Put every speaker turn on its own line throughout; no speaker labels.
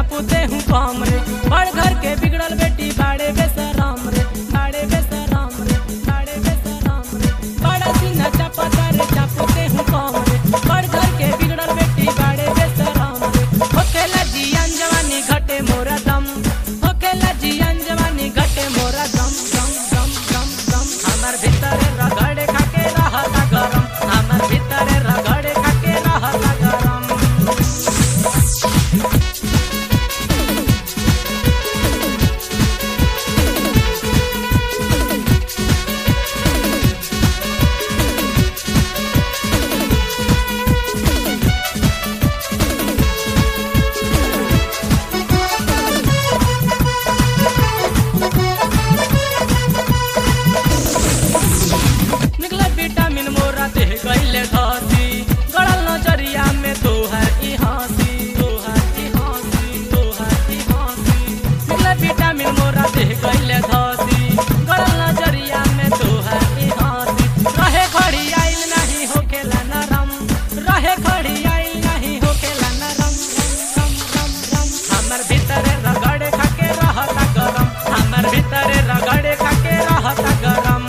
चापूते हूँ कम रे बड़ घर के बिगड़ल बेटी बाड़े बेसराम रे बाड़े बेसराम रे बाड़े बेसराम रे बड़ा सीना चापता रे चापूते हूँ कम रे बड़ घर के बिगड़ल बेटी बाड़े बेसराम रे होखेला जियान जवानी घटे मोरा दम होखेला जियान जवानी घटे मोरा दम दम दम दम दम हमर भीतरे रगड़े खाके रहता गरम हमर भीतरे रगड़े खाके रहता गरम निकले विटामिन मोरा देह गईले धसी गड़ल नजरिया में तोहर ई हंसी तोहर ई हंसी तोहर ई हंसी निकले विटामिन मोरा देह गईले धसी गड़ल नजरिया में तोहर ई हंसी रहे खड़ी आइल नहीं होखेला नरम रहे खड़ी आइल नहीं होखेला नरम रम रम रम हमर भीतरे रगड़े खाके रहता गरम हमर भीतरे रगड़े खाके रहता गरम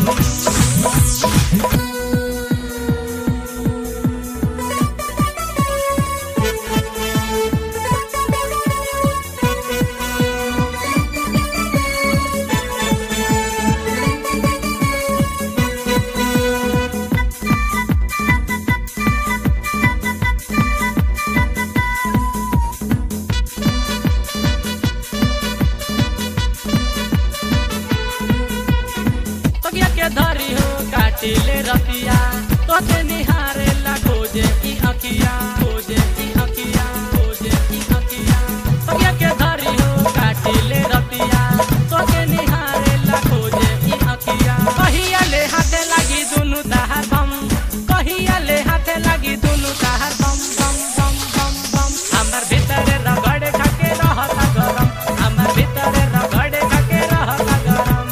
तगिया के धरी हो काटिले रतिया तोते निहारे ला खोजे ई अकिया खोजे ई अकिया खोजे ई अकिया तगिया के धरी हो काटिले रतिया तोते निहारे ला खोजे ई अकिया कहिया ले हाथे लागी दुनु ताहार बम कहिया ले हाथे लागी दुनु ताहार बम बम बम बम बम हमर भीतरे रगड़े खाके रहता गरम हमर भीतरे रगड़े खाके रहता गरम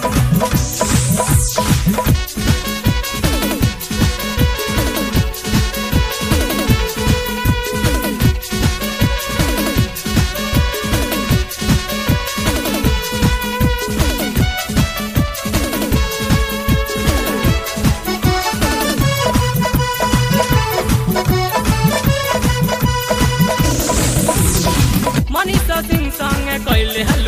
मनीषा सिंह संगे कैले हल